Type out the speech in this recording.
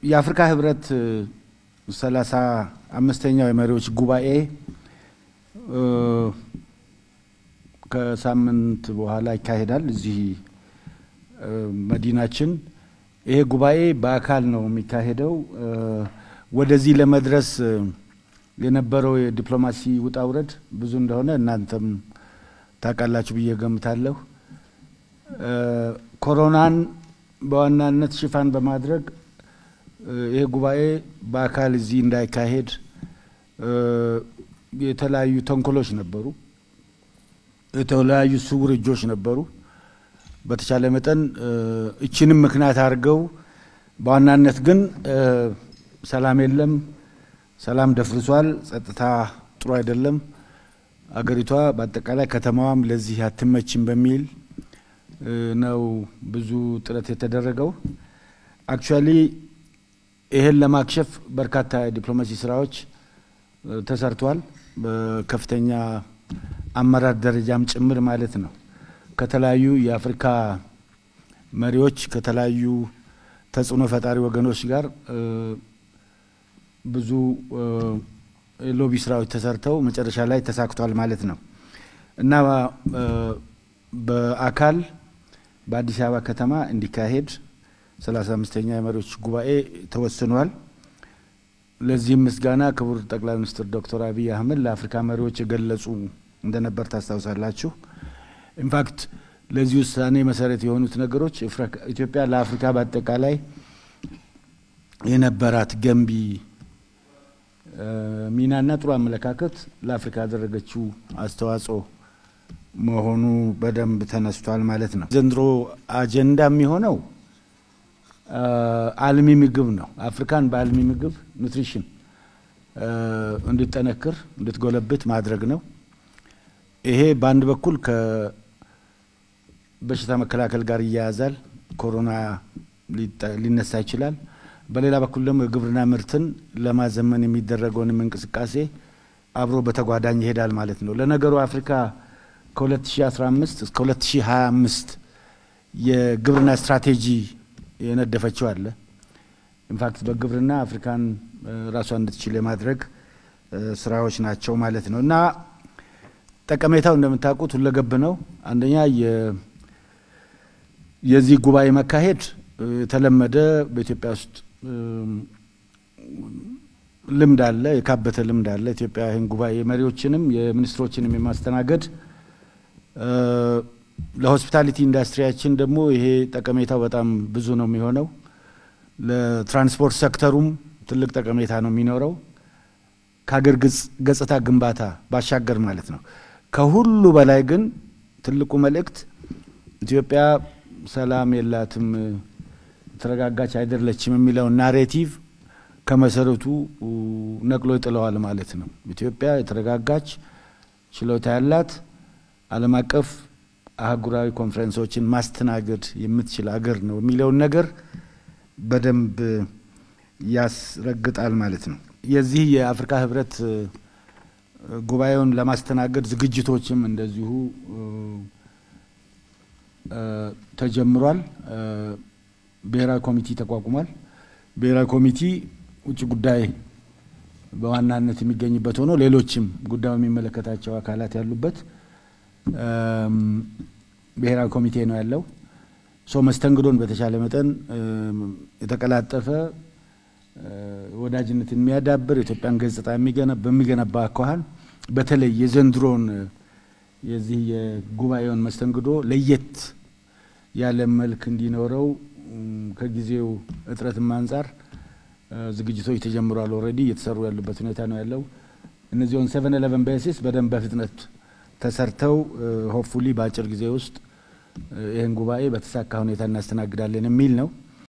የአፍሪካ ህብረት ሰላሳ አምስተኛው የመሪዎች ጉባኤ ከሳምንት በኋላ ይካሄዳል እዚህ መዲናችን። ይሄ ጉባኤ በአካል ነው የሚካሄደው። ወደዚህ ለመድረስ የነበረው የዲፕሎማሲ ውጣ ውረድ ብዙ እንደሆነ እናንተም ታውቃላችሁ ብዬ ገምታለሁ። ኮሮናን በዋናነት ሽፋን በማድረግ ይሄ ጉባኤ በአካል እዚህ እንዳይካሄድ የተለያዩ ተንኮሎች ነበሩ፣ የተለያዩ ስውር እጆች ነበሩ። በተቻለ መጠን እችንም ምክንያት አድርገው በዋናነት ግን ሰላም የለም፣ ሰላም ደፍርሷል፣ ጸጥታ ጥሩ አይደለም፣ አገሪቷ በአጠቃላይ ከተማዋም ለዚህ አትመችም በሚል ነው ብዙ ጥረት የተደረገው። አክቹዋሊ ይህን ለማክሸፍ በርካታ የዲፕሎማሲ ስራዎች ተሰርቷል። በከፍተኛ አመራር ደረጃም ጭምር ማለት ነው። ከተለያዩ የአፍሪካ መሪዎች ከተለያዩ ተጽዕኖ ፈጣሪ ወገኖች ጋር ብዙ የሎቢ ስራዎች ተሰርተው መጨረሻ ላይ ተሳክቷል ማለት ነው እና በአካል በአዲስ አበባ ከተማ እንዲካሄድ ሰላሳ አምስተኛ የመሪዎች ጉባኤ ተወስኗል። ለዚህም ምስጋና ክቡር ጠቅላይ ሚኒስትር ዶክተር አብይ አህመድ ለአፍሪካ መሪዎች የገለጹ እንደነበር ታስታውሳላችሁ። ኢንፋክት ለዚህ ውሳኔ መሰረት የሆኑት ነገሮች ኢትዮጵያ ለአፍሪካ በአጠቃላይ የነበራት ገንቢ ሚናና ጥሩ አመለካከት ለአፍሪካ ያደረገችው አስተዋጽኦ መሆኑ በደንብ ተነስቷል ማለት ነው። ዘንድሮ አጀንዳ የሚሆነው አልሚ ምግብ ነው። አፍሪካን በአልሚ ምግብ ኑትሪሽን እንድጠነክር እንድትጎለብት ማድረግ ነው። ይሄ በአንድ በኩል ከበሽታ መከላከል ጋር ይያያዛል። ኮሮና ሊነሳ ይችላል። በሌላ በኩል ደግሞ የግብርና ምርትን ለማዘመን የሚደረገውንም እንቅስቃሴ አብሮ በተጓዳኝ ይሄዳል ማለት ነው። ለነገሩ አፍሪካ ከ2015 እስከ 2025 የግብርና ስትራቴጂ የነደፈችው አለ። ኢንፋክት በግብርና አፍሪካን ራሷን እንድትችል የማድረግ ስራዎች ናቸው ማለት ነው እና ጠቀሜታው እንደምታውቁት ሁለገብ ነው። አንደኛ የዚህ ጉባኤ መካሄድ የተለመደ በኢትዮጵያ ውስጥ ልምድ አለ፣ የካበተ ልምድ አለ። ኢትዮጵያ ይህን ጉባኤ መሪዎችንም የሚኒስትሮችንም የማስተናገድ ለሆስፒታሊቲ ኢንዱስትሪያችን ደግሞ ይሄ ጠቀሜታው በጣም ብዙ ነው የሚሆነው። ለትራንስፖርት ሴክተሩም ትልቅ ጠቀሜታ ነው የሚኖረው ከሀገር ገጽታ ግንባታ ባሻገር ማለት ነው። ከሁሉ በላይ ግን ትልቁ መልእክት ኢትዮጵያ ሰላም የላትም፣ የተረጋጋች አይደለችም የሚለው ናሬቲቭ ከመሰረቱ ነቅሎ ይጥለዋል ማለት ነው። ኢትዮጵያ የተረጋጋች ችሎታ ያላት ዓለም አቀፍ አህጉራዊ ኮንፈረንሶችን ማስተናገድ የምትችል አገር ነው የሚለውን ነገር በደንብ ያስረግጣል ማለት ነው። የዚህ የአፍሪካ ህብረት ጉባኤውን ለማስተናገድ ዝግጅቶችም እንደዚሁ ተጀምሯል። ብሔራዊ ኮሚቴ ተቋቁሟል። ብሔራዊ ኮሚቴ ውጭ ጉዳይ በዋናነት የሚገኝበት ሆኖ ሌሎችም ጉዳዩ የሚመለከታቸው አካላት ያሉበት ብሔራዊ ኮሚቴ ነው ያለው። ሶ መስተንግዶን በተቻለ መጠን የተቀላጠፈ ወዳጅነትን የሚያዳብር የኢትዮጵያን ገጽታ በሚገነባ አኳኋን በተለይ የዘንድሮን የዚህ የጉባኤውን መስተንግዶ ለየት ያለ መልክ እንዲኖረው ከጊዜው እጥረትም አንጻር ዝግጅቶች ተጀምሯል። ኦልሬዲ እየተሰሩ ያሉበት ሁኔታ ነው ያለው። እነዚሁን ሰቨን ኤለቨን ቤሲስ በደንብ በፍጥነት ተሰርተው ሆፕፉሊ በአጭር ጊዜ ውስጥ ይህን ጉባኤ በተሳካ ሁኔታ እናስተናግዳለን የሚል ነው።